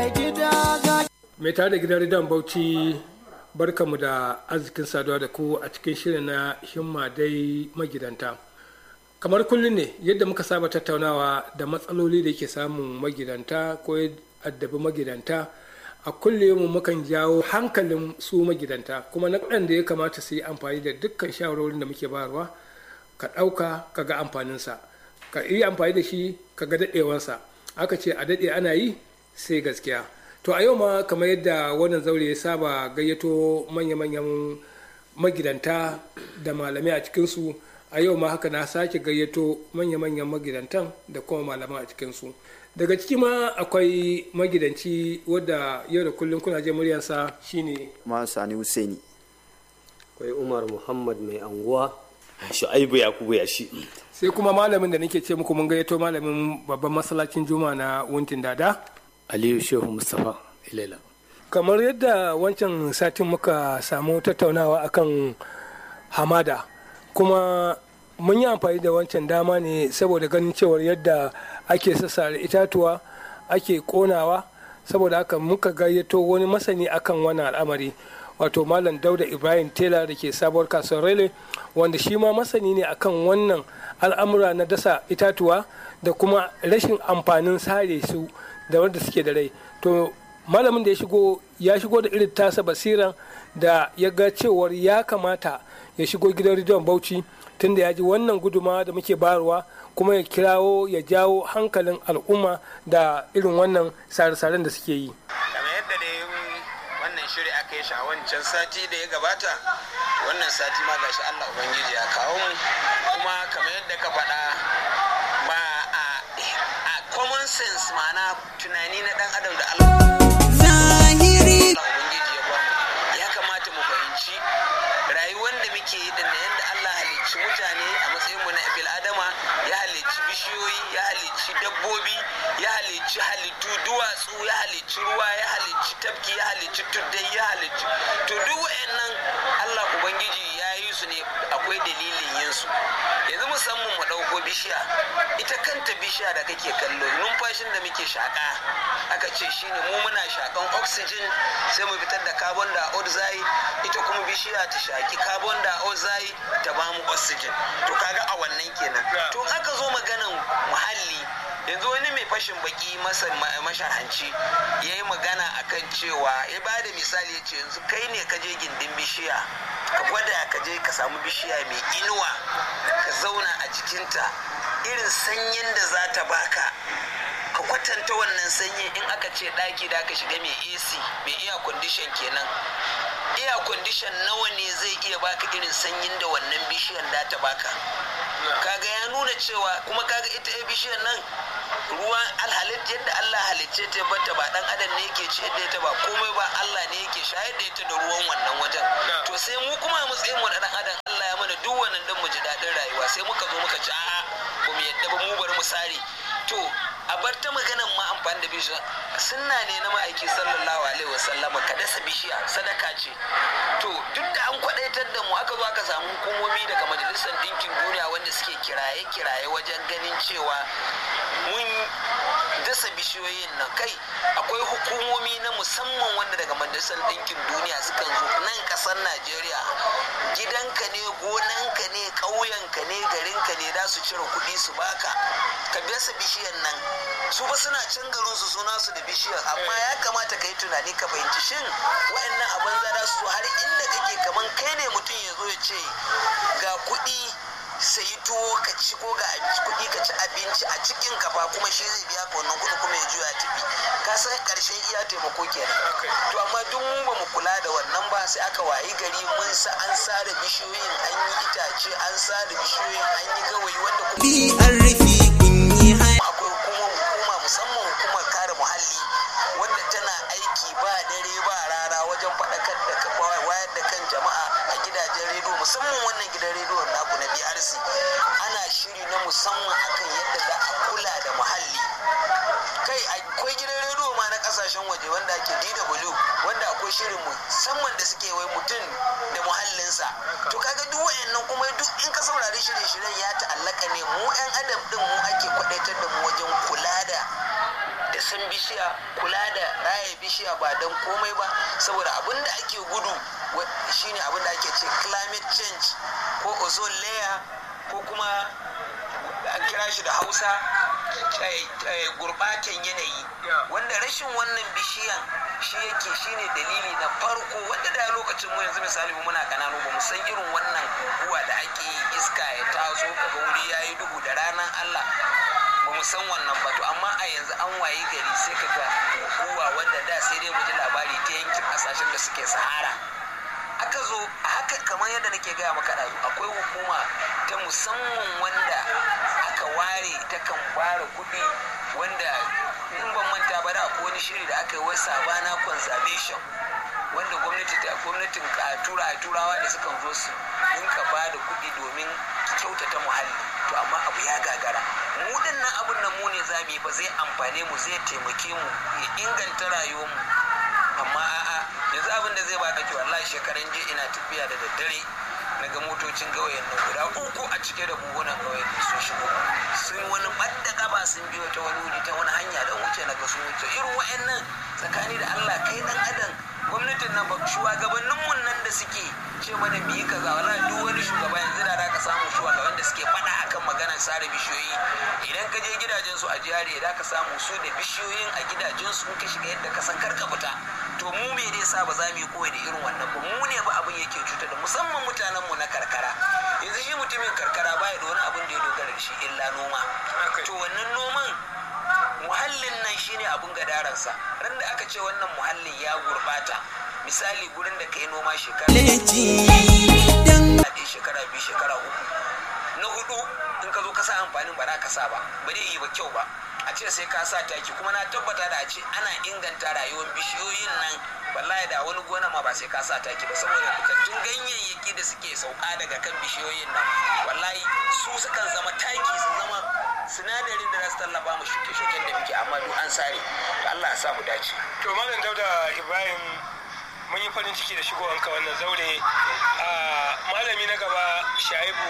mai tare da gidan ridan bauchi barkamu da arzikin saduwa da ku a cikin shirin na himma dai magidanta kamar kullum ne yadda muka saba tattaunawa da matsaloli da ke samun magidanta ko addabi magidanta a kullum mukan jawo hankalin su magidanta kuma na da ya kamata su yi amfani da dukkan shawarorin da muke bayarwa ka ɗauka ka ga amfaninsa ka yi amfani da shi ka ga daɗewarsa aka ce a daɗe ana yi sai gaskiya to a yau ma kamar yadda wannan zaure ya saba gayyato manya-manyan magidanta da malamai a cikinsu a yau ma haka na sake gayyato manya-manyan magidantan da kuma malaman a cikinsu daga ciki ma akwai magidanci wadda yau da kullum kuna je muryarsa shine ma sani husaini akwai umar muhammad mai anguwa shu'aibu yakubu ya shi sai kuma malamin da nake ce muku mun gayyato malamin babban masallacin juma na wuntin dada aliyu shehu mustapha ilela kamar yadda wancan satin muka samu tattaunawa akan hamada kuma mun yi amfani da wancan dama ne saboda ganin cewar yadda ake sassare itatuwa ake konawa saboda haka muka gayyato wani masani akan wannan al'amari wato malam dauda ibrahim tela da ke sabuwar kasuwar rele wanda shi ma masani ne akan wannan al'amura na dasa itatuwa da kuma rashin amfanin sare su da wanda suke da rai to malamin da ya shigo ya shigo da irin tasa basiran da ya ga cewar ya kamata ya shigo gidan rediyon bauchi tunda ya ji wannan guduma da muke bayarwa kuma ya kirawo ya jawo hankalin al'umma da irin wannan sare-saren da suke yi kamar yadda da wannan shiri aka yi shi a wancan sati da ya gabata wannan sati ma gashi allah ubangiji ya kawo mu kuma kamar yadda ka faɗa ba a common sense ma'ana tunani na dan adam da Allah ubangiji ya bamu ya kamata mu fahimci rayuwar da muke yi da yadda Allah halicci mutane a matsayin mu na bil adama ya halicci bishiyoyi ya halicci dabbobi ya halicci halittu duwatsu ya halicci ruwa ya halicci tafki ya halicci tuddai ya halicci to duk wayannan Allah ubangiji ya yi su ne akwai dalilin yin su yanzu musamman mu ɗauko bishiya ita kanta bishiya da kake kallo numfashin da muke shaƙa aka ce shine mu muna shaƙan oxygen sai mu fitar da carbon dioxide ita kuma bishiya ta shaƙi carbon dioxide ta bamu oxygen to kaga a wannan kenan to aka zo maganan muhalli yanzu wani mai fashin baki masa mashahanci ya yi magana akan cewa ya ba da misali ya ce yanzu kai ne ka je gindin bishiya ka gwada ka je ka samu bishiya mai inuwa ka zauna a jikinta irin sanyin da za ta baka ka kwatanta wannan sanyi in aka ce ɗaki da aka shiga mai ac mai iya kwandishan kenan iya kwandishan nawa ne zai iya baka irin sanyin da wannan bishiyan da ta baka kaga ya nuna cewa kuma kaga ita bishiyar nan ruwan alhalit yadda Allah halicce ta bata ba dan adam ne yake ci da ita ba komai ba Allah ne yake shayar da ita da ruwan wannan wajen to sai mu kuma a matsayin mu da dan adam Allah ya mana duk wannan dan mu ji dadin rayuwa sai muka zo muka ci a'a ba mu yadda ba mu bari mu sare to a bar ta maganan ma amfani da bishiya sunna ne na ma'aiki sallallahu alaihi wasallama ka dasa bishiya sadaka ce to duk da an kwadaitar da mu aka zo aka samu hukumomi daga majalisar ɗinkin duniya wanda suke kiraye-kiraye wajen ganin cewa mun dasa bishiyoyin nan kai akwai hukumomi na musamman wanda daga majalisar ɗinkin duniya sukan zo nan ƙasar najeriya gidanka ne gonanka ne ƙauyenka ne garinka ne za su cire kuɗi su baka ka dasa bishiyan nan su ba suna can garin su suna su da bishiyar amma ya kamata ka yi tunani ka fahimci shin wa'annan abin za su zo har inda kake kaman kai ne mutum ya zo ya ce ga kuɗi sayi tuwo ka ci ko ga kuɗi ka ci abinci a cikin kafa kuma shi zai biya ka wannan kuɗi kuma ya juya tafi ka san ƙarshen iya taimako kenan to amma duk mu ba mu kula da wannan ba sai aka wayi gari mun sa an sare bishiyoyin an yi itace an sare bishiyoyin an yi gawayi wanda kuma akwai hukuma musamman hukumar kare muhalli wanda tana aiki ba dare ba rana wajen faɗakar da wayar da kan jama'a a gidajen rediyo musamman wannan gidan rediyon naku na BRC ana shiri na musamman akan yadda za a kula da muhalli kai akwai gidan rediyo ma na kasashen waje wanda ake DW wanda akwai shirin musamman da suke wai mutum da muhallinsa to kaga duk wayannan kuma duk in ka saurari shirye-shiryen ya ta'allaka ne mu 'yan adam din mu ake kwadaitar da mu wajen kula da da tausan bishiya kula da raya bishiya ba don komai ba saboda abin da ake gudu shine abin da ake ce climate change ko ozone layer ko kuma an kira shi da hausa gurbatan yanayi wanda rashin wannan bishiyan shi yake shine dalili na farko wanda da lokacin mu yanzu misali mu muna kananu ba mu san irin wannan guguwa da ake yi iska ya taso kaga wuri yayi duhu da ranar Allah ba mu san wannan ba to amma a yanzu an waye gari sai kaga guguwa wanda da sai dai mu ji labari ta yankin kasashen da suke sahara aka zo a haka kamar yadda nake gaya maka ɗazu akwai hukuma ta musamman wanda aka ware ta kan ware kuɗi wanda in ban manta ba da akwai wani shiri da aka yi wai sabana conservation wanda gwamnati ta gwamnatin tura turawa da sukan zo su dinka ba da kuɗi domin kyautata muhalli to amma abu ya gagara mu dinnan abun nan mu ne za mu yi ba zai amfane mu zai taimake mu ya inganta rayuwar mu amma a'a yanzu abin da zai ba kake wallahi shekaran jiya ina tafiya da daddare na ga motocin gawayen nan guda uku a cike da buhunan gawayen nan sun shigo sun wani ɓadda gaba sun biyo ta wani wuri ta wani hanya don wuce na ga sun wuce irin wa'annan tsakani da Allah kai dan adam gwamnatin nan ba shugabannin mun nan da suke ce mana mu yi kaza wala duk wani shugaba yanzu da ka samu shugaban da suke faɗa akan maganar sare bishiyoyi idan ka je gidajen su a jihari da ka samu su da bishiyoyin a gidajen su ka shiga yadda ka san karka fita to mu me ne sa ba za mu yi koyi da irin wannan ba mu ne ba abin yake cuta da musamman mutanen mu na karkara yanzu shi mutumin karkara baya da wani abin da ya dogara da shi illa noma to wannan noman muhallin nan shine abin gadaransa ran da aka ce wannan muhallin ya gurbata misali gurin da kai noma shekara ɗaya shekara biyu shekara uku na hudu in ka zo ka sa amfanin ba za ka sa ba ba zai yi ba kyau ba a ce sai ka sa taki kuma na tabbata da a ce ana inganta rayuwar bishiyoyin nan wallahi da wani gona ma ba sai ka sa taki ba saboda fitattun ganyayyaki da suke sauka daga kan bishiyoyin nan wallahi su sukan zama taki su zama sinadarin da za su tallafa mu shuke-shuken da muke amma duk an sare Allah ya sa mu dace to malam dauda ibrahim mun yi farin ciki da shigowanka wannan zaure a malami na gaba shaibu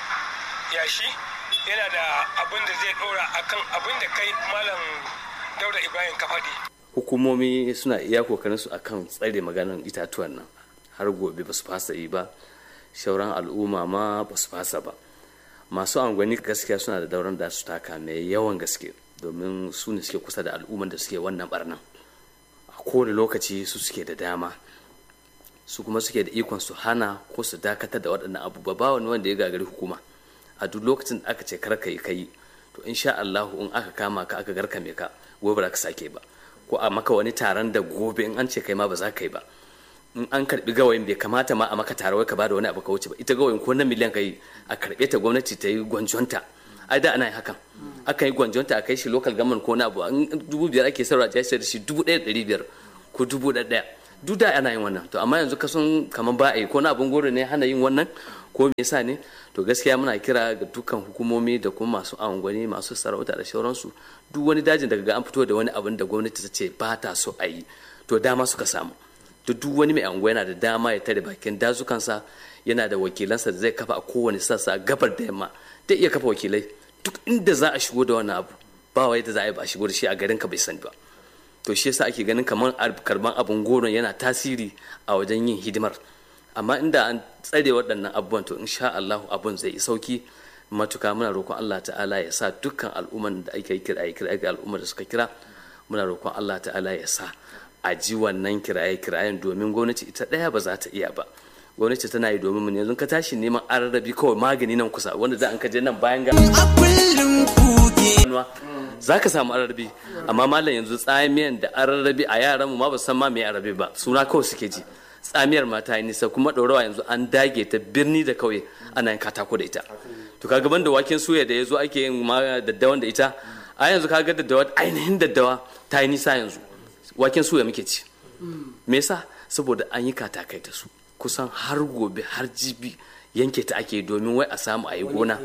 yashi yana da abin da zai dora akan abin da kai malam dauda ibrahim ka faɗi hukumomi suna iya kokarin su akan tsare maganan itatuwan nan har gobe ba su fasa yi ba shauran al'umma ma ba su fasa ba masu angwani gaskiya suna da dauran da su taka mai yawan gaske domin su ne suke kusa da al'umman da suke wannan barnan a kowane lokaci su suke da dama su kuma suke da ikon su hana ko su dakatar da waɗannan abubuwa ba wani wanda ya gagari hukuma a duk lokacin da aka ce kar ka yi kai to insha Allah in aka kama ka aka garkame ka gobe ba ka sake ba ko a maka wani taron da gobe in an ce kai ma ba za ka yi ba in an karbi gawayin bai kamata ma a maka tare wai ka bada wani abu ka wuce ba ita gawayin ko na miliyan kai a karbe ta gwamnati ta yi gwanjonta ai da ana yin hakan akan yi gwanjonta a kai shi local government ko na abu an dubu biyar ake sarrafa ta sai da shi dubu ɗaya ɗari biyar ko dubu ɗaya duk da ana yin wannan to amma yanzu kasan kamar ba a yi ko na abun goro ne hana yin wannan ko me yasa ne to gaskiya muna kira ga dukkan hukumomi da kuma masu angwani masu sarauta da sauransu duk wani dajin daga ga an fito da wani abin da gwamnati ta ce ba ta so a yi to dama suka samu to duk wani mai anguwa yana da dama ya tare bakin dazukansa yana da wakilansa da zai kafa a kowane sassa gabar da yamma zai iya kafa wakilai duk inda za a shigo da wannan abu ba wai da za a yi ba a shigo da shi a garin ka bai sani ba to shi yasa ake ganin kamar karban abun goron yana tasiri a wajen yin hidimar amma inda an tsare waɗannan abubuwan to insha Allah abun zai yi sauki matuka muna roƙon Allah ta'ala ya sa dukkan al'umman da ake kira kira ga al'ummar da suka kira muna roƙon Allah ta'ala ya sa a ji wannan kiraye kirayen domin gwamnati ita ɗaya ba za ta iya ba gwamnati tana yi domin mu yanzu ka tashi neman ararrabi kawai magani nan kusa wanda za an ka je nan bayan ga za ka samu ararrabi amma malam yanzu tsamiyan da ararrabi a yaran mu ma ba san ma me ararrabi ba suna kawai suke ji tsamiyar ma ta yi nisa kuma ɗorawa yanzu an dage ta birni da kauye ana yin katako da ita to kaga ban da waken suya da ya zo ake yin ma daddawan da ita a yanzu kaga daddawa ainihin daddawa ta yi nisa yanzu waken suya muke ci me yasa saboda an yi katakai da su kusan har gobe har jibi yanke ta ake domin wai a samu a yi gona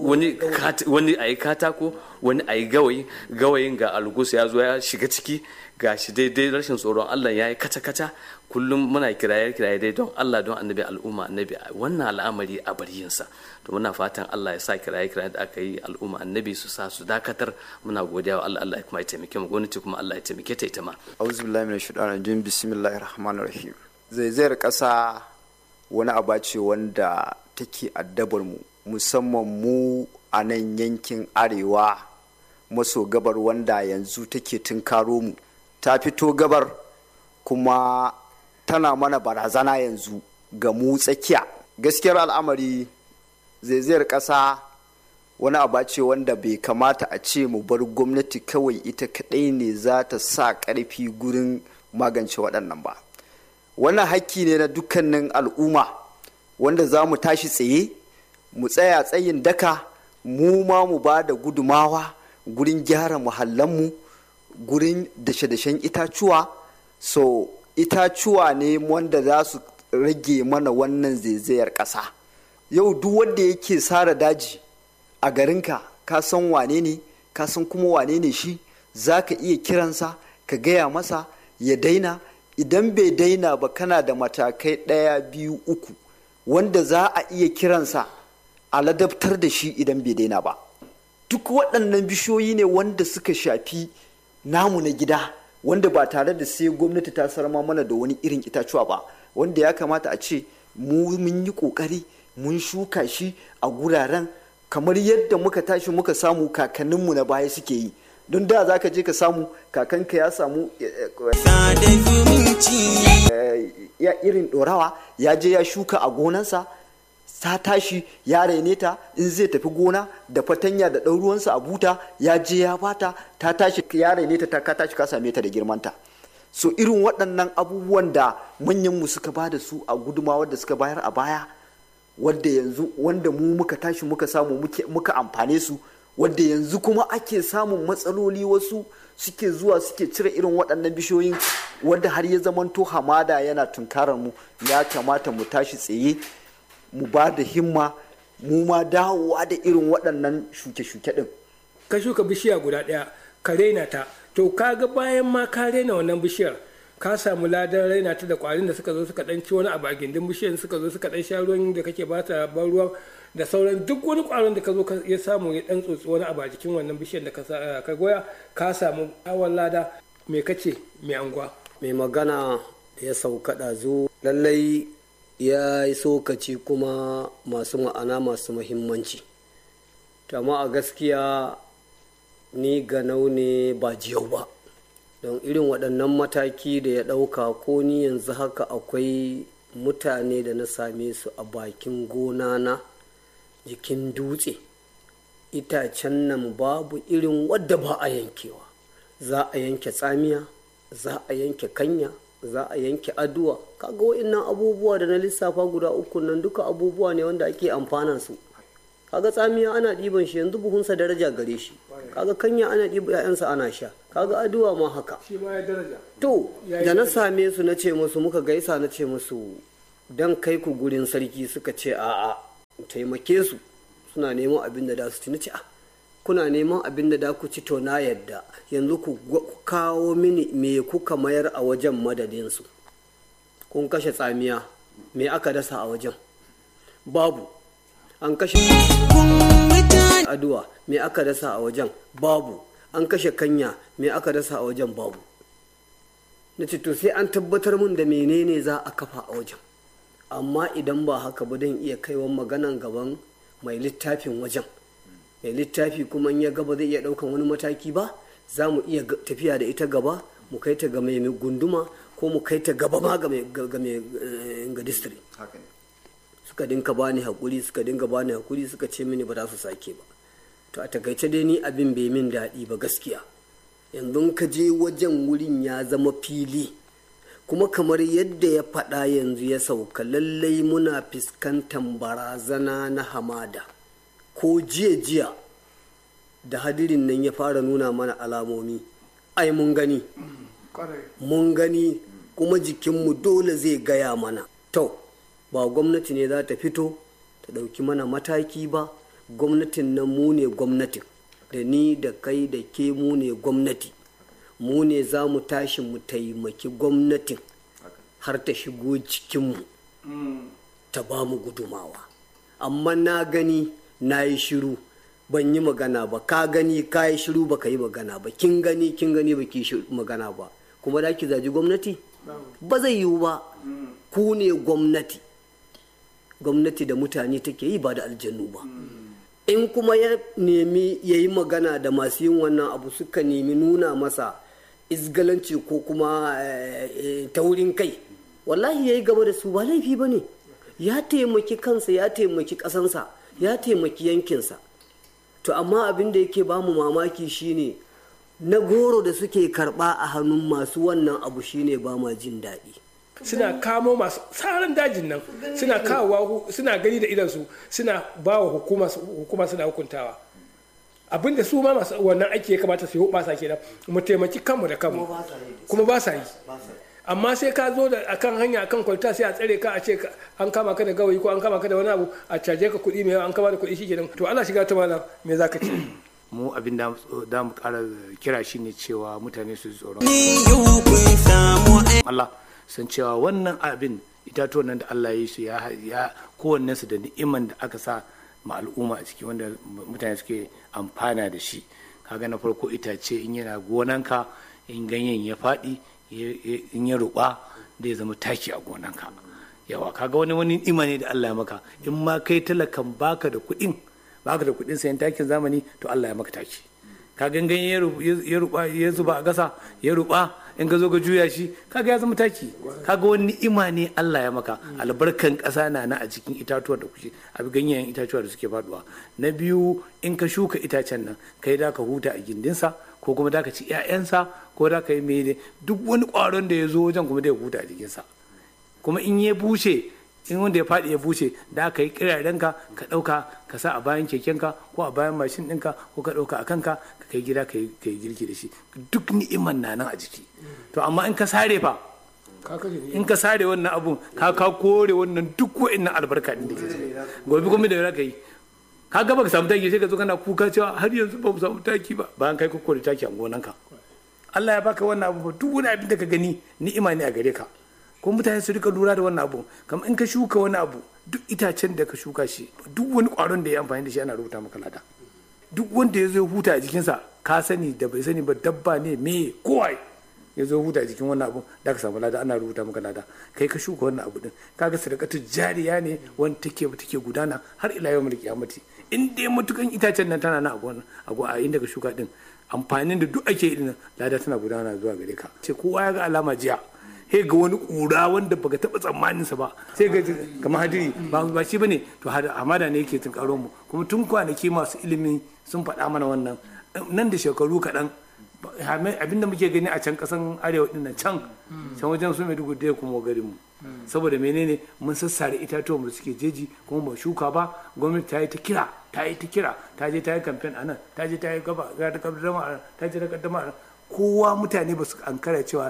wani a yi katako wani a yi gawayi gawayin ga algus ya zo ya shiga ciki gashi daidai rashin tsoron Allah ya yi kaca-kaca kullum muna kiraye kiraye dai don Allah don annabi al'umma annabi wannan al'amari a bar yinsa to muna fatan Allah ya sa kiraye kiraye da aka yi al'umma annabi su sa su dakatar muna godiya wa Allah Allah kuma ya taimake mu gwamnati kuma Allah ya taimake ta ita ma auzu billahi minash shaitanir rajim bismillahir rahmanir rahim zaizayar kasa wani aba ce wanda take addabar mu musamman mu a nan yankin arewa maso gabar wanda yanzu take tunkaro mu ta fito gabar kuma tana mana barazana yanzu ga mu tsakiya gaskiyar al'amari zaizayar ƙasa wani abu ce wanda bai kamata a ce mu bar gwamnati kawai ita kaɗai ne za ta sa ƙarfi gurin magance waɗannan ba wannan hakki ne na dukkanin al'umma wanda za mu tashi tsaye mu tsaya tsayin daka mu ma mu ba da gudumawa gurin gyara muhallanmu gurin dashe-dashen itacuwa so itacuwa ne wanda za su rage mana wannan zaizayar ƙasa yau duk wanda yake sara daji a garinka ka san wane ne ka san kuma wane ne shi za ka iya kiransa ka gaya masa ya daina idan bai daina ba kana da matakai ɗaya biyu uku wanda za a iya kiransa a ladabtar da shi idan bai daina ba duk waɗannan bishiyoyi ne wanda suka shafi namu na gida wanda ba tare da sai gwamnati ta sarma mana da wani irin itacuwa ba wanda ya kamata a ce mu mun yi ƙoƙari mun shuka shi a guraren kamar yadda muka tashi muka samu kakanninmu na baya suke yi don da za ka je ka samu kakanka ya samu ya irin ɗorawa ya je ya shuka a gonansa ta tashi ya raine ta in zai tafi gona da fatanya da ɗan ruwansa a buta ya je ya bata ta tashi ya raine ta ka tashi ka same ta da girmanta so irin waɗannan abubuwan da manyanmu suka ba da su a gudumawar da suka bayar a baya wadda yanzu wanda mu muka tashi muka samu muka amfane su wadda yanzu kuma ake samun matsaloli wasu suke zuwa suke cire irin waɗannan bishiyoyin wadda har ya zamanto hamada yana tunkarar mu ya kamata mu tashi tsaye mu ba da himma mu ma dawowa da irin waɗannan shuke-shuke ɗin. ka shuka bishiya guda ɗaya ka raina ta to kaga bayan ma ka raina wannan bishiyar ka samu ladan raina ta da kwarin da suka zo suka dan ci wani abu a gindin bishiyar suka zo suka dan sha ruwan da kake bata ban ruwan da sauran duk wani kwaron da ka zo ya samu ya dan tsotsi wani abu a jikin wannan bishiyar da ka goya ka samu awon lada me kace me anguwa mai magana ya sauka ɗazu lallai ya yi sokaci kuma masu ma'ana masu muhimmanci amma a gaskiya ni ganau ne ba jiyau ba don irin waɗannan mataki da ya ɗauka ko ni yanzu haka akwai mutane da na same su a bakin gona na jikin dutse itacen nan babu irin wadda ba a yankewa za a yanke tsamiya za a yanke kanya za a yanke aduwa kaga wa'innan abubuwa da na lissafa guda uku nan duka abubuwa ne wanda ake amfanan su kaga tsamiya ana ɗiban shi yanzu buhunsa daraja gare shi kaga kanya ana ɗiba ƴaƴansa ana sha kaga aduwa ma haka to da na same su na ce musu muka gaisa na ce musu dan kai ku gurin sarki suka ce a'a taimake su suna neman abin da da su ci na ce a kuna neman abin da da ku ci to na yadda yanzu ku kawo mini me kuka mayar a wajen madadinsu kun kashe tsamiya me aka dasa a wajen babu an kashe aduwa me aka dasa a wajen babu an kashe kanya me aka dasa a wajen babu na ce to sai an tabbatar mun da menene za a kafa a wajen amma idan ba haka ba don iya kaiwa maganan gaban mai littafin wajen mai littafi kuma in ya gaba zai iya daukan wani mataki ba za mu iya tafiya da ita gaba mu kai ta ga mai gunduma ko mu kai ta gaba ma ga ga district suka dinka bani hakuri suka dinga bani hakuri suka ce mini ba za su sake ba to a takaice dai ni abin bai min daɗi ba gaskiya yanzu ka je wajen wurin ya zama fili kuma kamar yadda ya faɗa yanzu ya sauka lallai muna fuskantar barazana na hamada ko jiya jiya da hadirin nan ya fara nuna mana alamomi ai mun gani mun gani kuma jikinmu dole zai gaya mana to ba gwamnati ne za ta fito ta ɗauki mana mataki ba gwamnatin nan mu ne gwamnatin da ni da kai da ke mu ne gwamnati mu ne za mu tashi mu taimaki gwamnatin har ta shigo cikinmu ta ba mu gudumawa amma na gani na yi shiru ban yi magana ba ka gani ka yi shiru ba ka yi magana ba kin gani kin gani ba ki magana ba kuma da ki zaji gwamnati ba zai yiwu ba ku ne gwamnati gwamnati da mutane take yi ba da aljannu ba in kuma ya nemi ya yi magana da masu yin wannan abu suka nemi nuna masa izgalanci ko kuma taurin kai wallahi ya yi gaba da su ba laifi ba ne ya taimaki kansa ya taimaki ƙasansa ya taimaki yankinsa to amma abin da yake bamu mamaki shine na goro da suke karba a hannun masu wannan abu shine ba ma jin daɗi suna kamo masu tsarin dajin nan suna kawowa suna gani da idansu suna ba wa hukuma suna hukuntawa abin da su ma masu wannan aiki ya kamata su yi hubasa kenan mu taimaki kanmu da kanmu kuma ba sa yi amma sai ka zo da akan hanya akan kwalta sai a tsare ka a ce an kama ka da gawayi ko an kama ka da wani abu a caje ka kuɗi mai an kama da kuɗi shikenan to ana shiga ta malam me za ka ce mu abin da da mu ƙara kira shi ne cewa mutane su tsoron Allah san cewa wannan abin itatuwan nan da Allah ya yi su ya kowanne su da ni'iman da aka sa ma al'umma a ciki wanda mutane suke amfana da shi kaga na farko itace in yana gonanka in ganyen ya faɗi in ya ruɓa zai zama taki a gonanka yawa kaga wani wani ni'ima ne da Allah ya maka in ma kai talakan baka da kuɗin baka da kuɗin sayan takin zamani to Allah ya maka taki ka gangan ya ruba ya zuba a gasa ya ruba in ka zo ka juya shi kaga ya zama taki kaga wani ni'ima ne Allah ya maka albarkan ƙasa na na a cikin itatuwa da kuke a ganyen itatuwa da suke faduwa na biyu in ka shuka itacen nan kai da ka huta a gindinsa ko kuma da ka ci 'ya'yansa ko da ka yi mene duk wani ƙwaron da ya zo wajen kuma da ya huta a jikinsa kuma in ya bushe in wanda ya faɗi ya bushe da aka yi kirarenka ka ɗauka ka sa a bayan kekenka ko a bayan mashin ɗinka ko ka ɗauka a kanka ka kai gida ka yi girki da shi duk ni'iman na nan a jiki to amma in ka sare fa in ka sare wannan abun ka ka kore wannan duk wa'annan albarka ɗin da ke ciki gobe kuma da ka yi ka gaba ka samu taki sai ka zo kana kuka cewa har yanzu ba mu samu taki ba bayan kai ka kore taki a gonanka Allah ya baka wannan abu duk wani abin da ka gani ni'ima ne a gare ka ko mutane su rika lura da wannan abu kamar in ka shuka wani abu duk itacen da ka shuka shi duk wani kwaron da ya amfani da shi ana rubuta maka lada duk wanda ya zo huta a jikinsa ka sani da bai sani ba dabba ne me kowai ya zo huta a jikin wannan abu da ka samu lada ana rubuta maka lada kai ka shuka wannan abu din kaga sadakatu jariya ne wanda take take gudana har ila yau mulki kiyamati in dai matukan itacen nan tana na a gona a inda ka shuka din amfanin da duk ake yi lada tana gudana zuwa gare ka ce kowa ya ga alama jiya sai ga wani kura wanda baka taba tsammanin sa ba sai ga kamar hadiri ba ba shi bane to hamada ne yake tunkaro mu kuma tun kwanaki masu ilimi sun faɗa mana wannan nan da shekaru kaɗan abinda muke gani a can ƙasan arewa ɗin nan can can wajen su maiduguri da kuma garin mu saboda menene mun sassare itatuwan da suke jeji kuma ba shuka ba gwamnati ta yi ta kira ta yi ta kira ta je ta yi kamfen a nan ta je ta yi gaba ta kaddama a nan ta je ta kaddama a nan kowa mutane ba su ankara cewa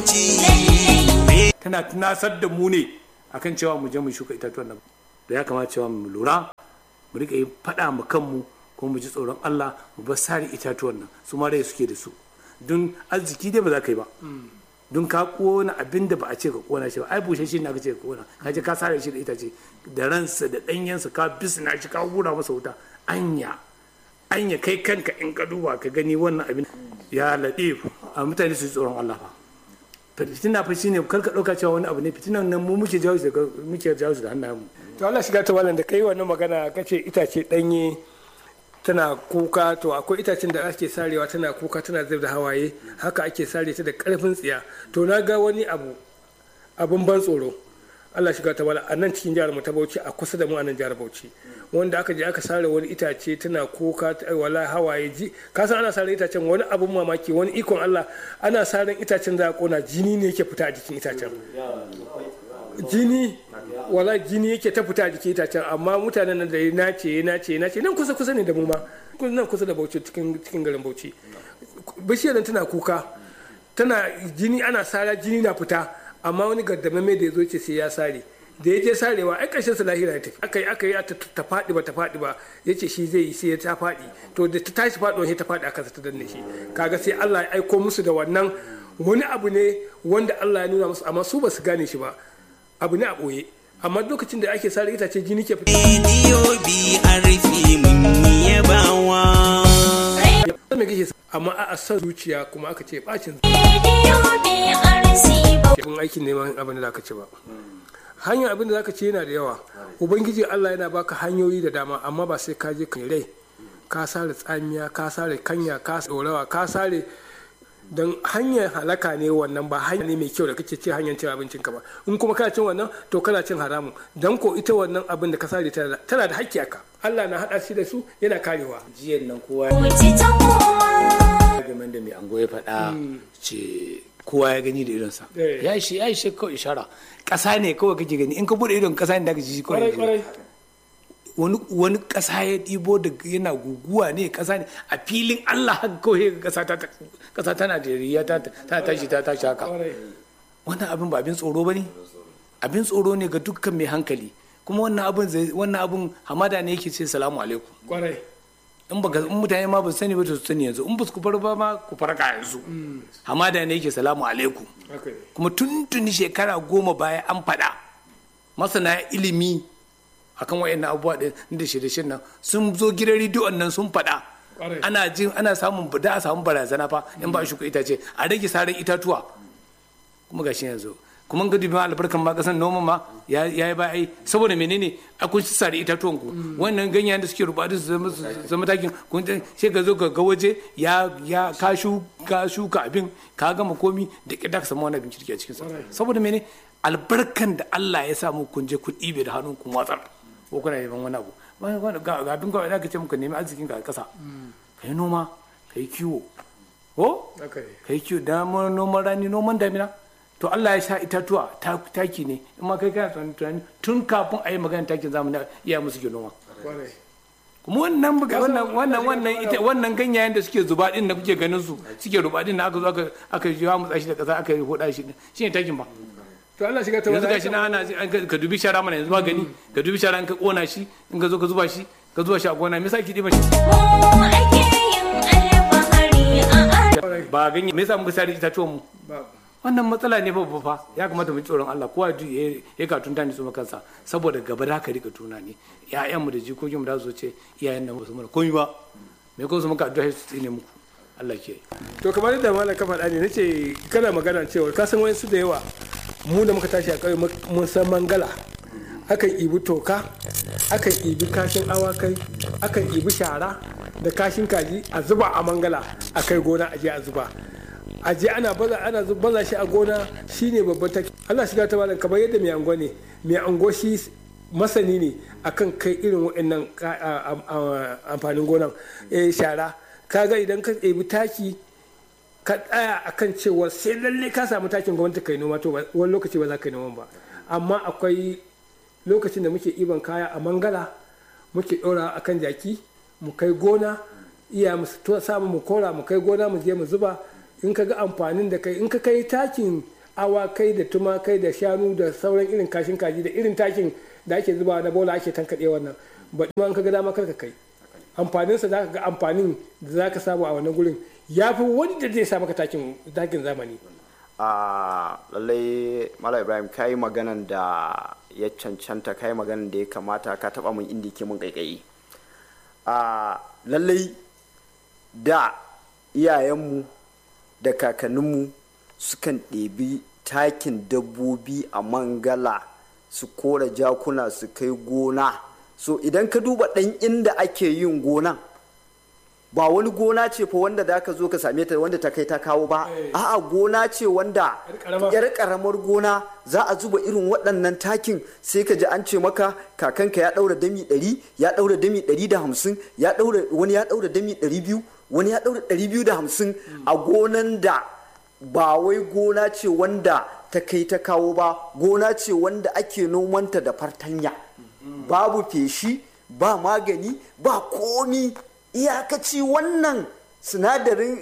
tana tunasar da mu ne akan cewa mu je mu shuka itatuwan nan da ya kamata cewa mu lura mu rika yi faɗa mu kanmu kuma mu ji tsoron Allah mu bar sare itatuwan nan su ma rai suke da su don arziki dai ba za ka yi ba don ka kona abin da ba a ce ka kona shi ba ai bushe shi ne aka ce ka kona ka je ka sare shi da itace da ransa da ɗanyensa ka bisna shi ka hura masa wuta anya anya kai kanka in ka duba ka gani wannan abin ya laɗe a mutane su tsoron Allah fa fitina fa shine kar ka ɗauka cewa wani abu ne fitinan nan mu muke jawo da muke jawo da hannayen mu to Allah shiga ta wannan da kai wannan magana kace itace ɗanye tana kuka to akwai itacen da ake sarewa tana kuka tana zub da hawaye haka ake sare ta da karfin tsiya to na ga wani abu abun ban tsoro Allah shiga ta wala a nan cikin jihar mu ta Bauchi a kusa da mu a nan jihar Bauchi wanda aka je aka sare wani itace tana kuka wala hawaye ji ka san ana sare itacen wani abun mamaki wani ikon Allah ana saren itacen za a kona jini ne yake fita a jikin itacen jini wala jini yake ta fita a jikin itacen amma mutanen nan da ya nace ya nace ya nace nan kusa kusa ne da mu ma nan kusa da Bauchi cikin cikin garin Bauchi bishiyar nan tana kuka tana jini ana sara jini na fita amma wani gaddamame da ya zo ce sai ya sare da ya je sarewa ai ƙarshen sa lahira ya tafi aka yi aka yi ta faɗi ba ta faɗi ba ya ce shi zai yi sai ya ta faɗi to da ta tashi faɗuwa sai ta faɗi aka ta danne shi kaga sai Allah ya aiko musu da wannan wani abu ne wanda Allah ya nuna musu amma su ba su gane shi ba abu ne a ɓoye amma lokacin da ake sare itace jini ke fita rediyo BRP mun yi yabawa. me kake amma a san zuciya kuma aka ce bacin kun aikin neman abin da zaka ci ba hanyar abin da zaka ci yana da yawa ubangiji Allah yana baka hanyoyi da dama amma ba sai ka je kan rai ka sare tsamiya ka sare kanya ka dorawa ka sare don hanyar halaka ne wannan ba hanya ne mai kyau da kake ce hanyar cin abincin ka ba in kuma kana cin wannan to kana cin haramu dan ko ita wannan abin da ka sare tana da hakki aka Allah na hada shi da su yana karewa jiyan nan kowa game da mai ango ya faɗa ce kowa ya gani da idonsa ya shi ya shi kawai ishara ƙasa ne kawai kake gani in ka bude idon ƙasa ne da ka ji kawai wani wani ƙasa ya ɗibo da yana guguwa ne ƙasa ne a filin Allah haka kawai ƙasa ta ƙasa ta Najeriya ta ta tashi ta tashi haka wannan abin ba abin tsoro bane abin tsoro ne ga dukkan mai hankali kuma wannan abin wannan abin hamada ne yake ce salamu alaikum kwarai in baka in mutane ma ba su sani ba to su sani yanzu in ba su fara ba ma ku farka yanzu hamada ne yake salamu alaikum kuma tuntuni shekara goma baya an faɗa masana ilimi akan wayannan abubuwa ɗin da shirye nan sun zo gidan rediyon nan sun faɗa ana jin ana samun da a samu barazana fa in ba shi itace a rage saran itatuwa kuma gashi yanzu kuma ga dubin albarkan ma kasan noman ma ya yi ba ai saboda menene akwai su sare itatuwan ku wannan ganyen da suke rubatu su zama takin kun sai ka zo ka ga waje ya ya ka ka shuka abin ka gama komi da kida ka samu wani abin kirki a cikin sa saboda menene albarkan da Allah ya samu kun je kun ɗibe da hannun kun watsar ko kuna yaban wani abu ga abin kawai da ka ce muka nemi arzikin ka a ƙasa ka yi noma ka yi kiwo ko ka yi kiwo da noman rani noman damina to Allah ya sha itatuwa taki ne in ma kai kana tunani tun kafin a yi magana takin zamani iya musu ke noma kuma wannan wannan wannan wannan ita wannan ganyayen da suke zuba din da kuke ganin su suke ruba din da aka zo aka aka jiwa mu tsashi da kasa aka yi hoda shi shine takin ba to Allah shiga ta yanzu gashi na ana ka dubi shara mana yanzu ba gani ka dubi shara in ka kona shi in ka zo ka zuba shi ka zuba shi a gona me yasa ki diba shi ba ganye me yasa muka sare itatuwan mu wannan matsala ne babba fa ya kamata mu tsoron Allah kowa ya ka tunta ne su kansa saboda gaba da ka rika tuna ne ƴaƴan mu da jikokin mu da su ce iyayen nan ba su mana komai ba me ko su muka addu'a su tsine muku Allah ke to kamar yadda malam ka faɗa ne nace kana magana cewa ka san wayansu da yawa mu da muka tashi a ƙauye mun san mangala akan ibi toka akan ibi kashin awakai akan ibi shara da kashin kaji a zuba a mangala a kai gona a je a zuba a je ana baza ana baza shi a gona shine babban take Allah shiga ta malam kamar yadda mai ango ne mai ango shi masani ne akan kai irin waɗannan amfanin gonan shara kaga idan ka ɗebi taki ka tsaya akan cewa sai lalle ka samu takin gwamnati kai noma to wani lokaci ba za ka yi noman ba amma akwai lokacin da muke iban kaya a mangala muke ɗora akan jaki mu kai gona iya mu samu mu kora mu kai gona mu je mu zuba in ka ga amfanin da kai in ka kai takin awakai da tumakai da shanu da sauran irin kashin kaji da irin takin da ake zuba na bola ake tankaɗe wannan ba ma in ka ga dama kar ka kai amfaninsa za ka ga amfanin da za ka samu a wannan gurin ya fi wanda zai sa maka takin takin zamani a lallai mala ibrahim ka yi maganan da ya cancanta ka yi maganan da ya kamata ka taba mun inda ke mun kaikayi a lallai da iyayenmu da kakanninmu sukan ɗebi takin dabbobi a mangala su kora jakuna su kai gona so idan ka duba ɗan inda ake yin gonan ba wani gona ce fa wanda da ka zo ka same ta wanda ta kai ta kawo ba a'a gona ce wanda yar karamar gona za a zuba irin waɗannan takin sai ka ji an ce maka kakanka ya ɗaura dami ɗari ya ɗaura dami ɗari da hamsin ya ɗaura wani ya ɗaura dami ɗari biyu wani ya ɗaura ɗari biyu da hamsin a gonan da ba wai gona ce wanda ta kai ta kawo ba gona ce wanda ake nomanta da fartanya babu feshi ba magani ba komi iyakaci wannan sinadarin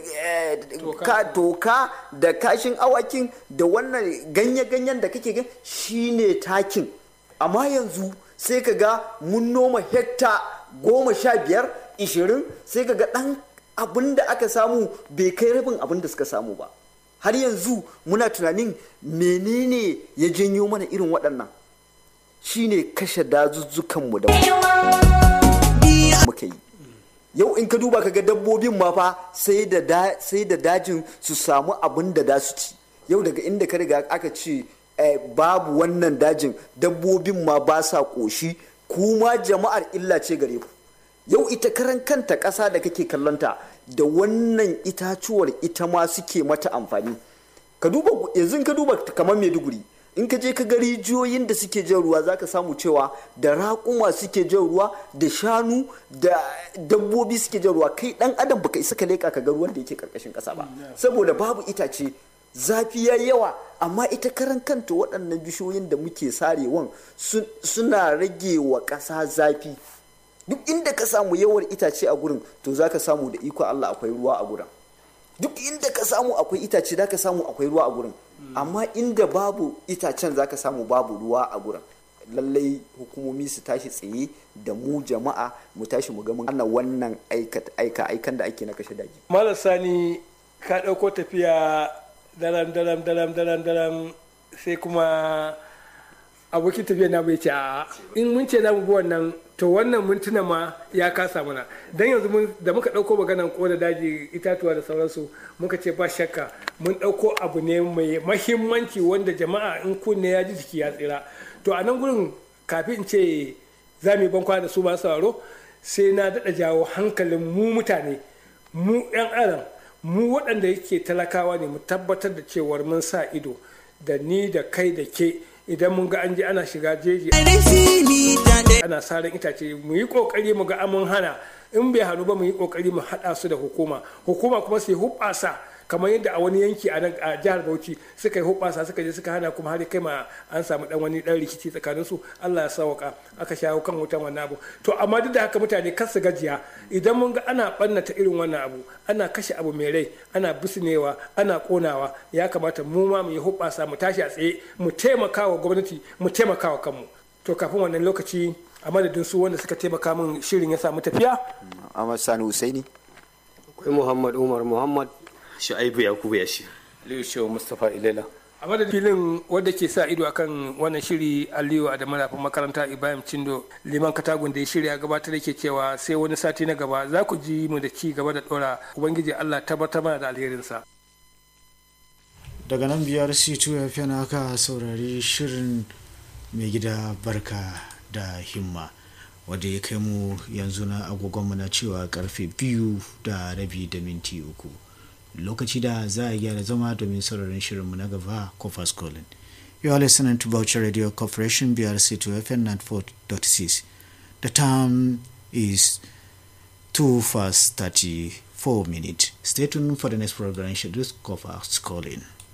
toka da kashin awakin da wannan ganye-ganyen da kake gan shine takin amma yanzu sai ka ga mun noma hekta goma sha biyar ishirin sai ka ga ɗan abin da aka samu bai kai rabin abin da suka samu ba har yanzu muna tunanin menene ya janyo mana irin waɗannan shine kashe dazuzzukanmu da muka yi yau in ka duba ka ga dabbobin ma fa sai da sai da dajin su samu abin da da su ci yau daga inda ka riga aka ce babu wannan dajin dabbobin ma ba sa ƙoshi kuma jama'ar illa ce gare ku yau ita karan kanta ƙasa da kake kallonta da wannan itacuwar ita ma suke mata amfani ka duba yanzu ka duba kamar maiduguri in ka je ka ga rijiyoyin da suke jan ruwa zaka samu cewa da raƙuma suke jan ruwa da shanu da dabbobi suke jan ruwa kai dan adam baka isa ka leka ka ga ruwan da yake karkashin ƙasa ba saboda babu itace zafi ya yawa amma ita karan kanta waɗannan bishiyoyin da muke sarewan suna rage wa ƙasa zafi duk inda ka samu yawar itace a gurin to za ka samu da iko Allah akwai ruwa a gurin duk inda ka samu akwai itace za ka samu akwai ruwa a gurin amma inda babu itacen za ka samu babu ruwa a gurin lallai hukumomi su tashi tsaye da mu jama'a mu tashi mu ga mun ana wannan aika aikan da ake na kashe daji malam sani ka ɗauko tafiya daram daram daram daram daram sai kuma abokin tafiya na bai ce a in mun ce na mu bi wannan to wannan mintuna ma ya kasa mana dan yanzu mun da muka dauko maganan kona daji itatuwa da sauransu muka ce ba shakka mun dauko abu ne mai mahimmanci wanda jama'a in kunne ya ji jiki ya tsira to a nan gurin kafin in ce za mu yi bankwa da su ba sauraro sai na daɗa jawo hankalin mu mutane mu 'yan adam mu waɗanda yake talakawa ne mu tabbatar da cewar mun sa ido da ni da kai da ke idan mun ga an je ana shiga jeji ana saran itace mu yi kokari mu ga amun hana in bai hannu ba mu yi kokari mu haɗa su da hukuma hukuma kuma sai hubasa kamar yadda a wani yanki a nan a jihar Bauchi suka yi hubasa suka je suka hana kuma har kai ma an samu dan wani dan rikici tsakanin su Allah ya sauka aka shawo kan wutan wannan abu to amma duk da haka mutane kar su gajiya idan mun ga ana bannata irin wannan abu ana kashe abu mai rai ana bisnewa ana konawa ya kamata mu ma mu yi hubasa mu tashi a tsaye mu taimaka wa gwamnati mu taimaka wa kanmu to kafin wannan lokaci a madadin su wanda suka taimaka min shirin ya samu tafiya Ahmad Sani Husaini akwai muhammad umar muhammad shu'aibu yakubu ya shi aliyu shehu mustapha ilela a madadin filin wadda ke sa ido akan wannan shiri aliyu a da marafin makaranta ibrahim cindo liman katagun da ya shirya gabatar yake cewa sai wani sati na gaba za ku ji mu da ci gaba da dora ubangiji allah tabbatar mana da alherinsa daga nan biyar c2 fm aka saurari shirin mai gida barka da himma wadda ya kai mu yanzu na agogonmu na cewa karfe biyu da rabi da minti uku lokaci da za a gyara zama domin sauraron shirinmu na gaba kofas colin you are listening to Boucher Radio Corporation BRC 2 FM 94.6 the time is 2 past 34 minutes stay tuned for the next program scheduled kofas calling